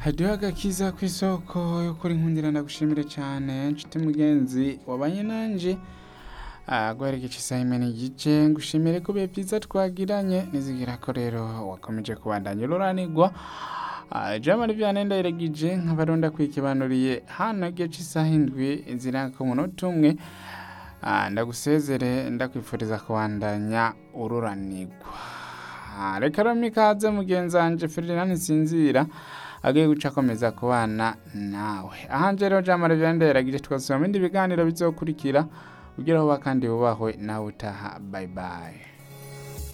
hariho agakiza ku isoko yo kuri nkundira ndagushimire cyane nshuti mugenzi wabanye nanje guherekeje isaha imwe n'igice ngushimire ko bihe byiza twagiranye nizigira ko rero wakomeje kubandanya ururanirwa jamari vyane ndayiregije nk'abaronda kwikibanuriye hano igihe c'isaha indwi ziranga ku munota umwe Ah, ndagusezere ndakwifuriza kubandanya ururanirwa Ah, reka rero mikaze mugenzi wanje Ferdinand Nsinzira agiye guca akomeza kubana nawe ahanje rero jamari vyane ndayiragije twasoma ibindi biganiro bizokurikira ugeraho kandi wubahwe nawe utaha bye bye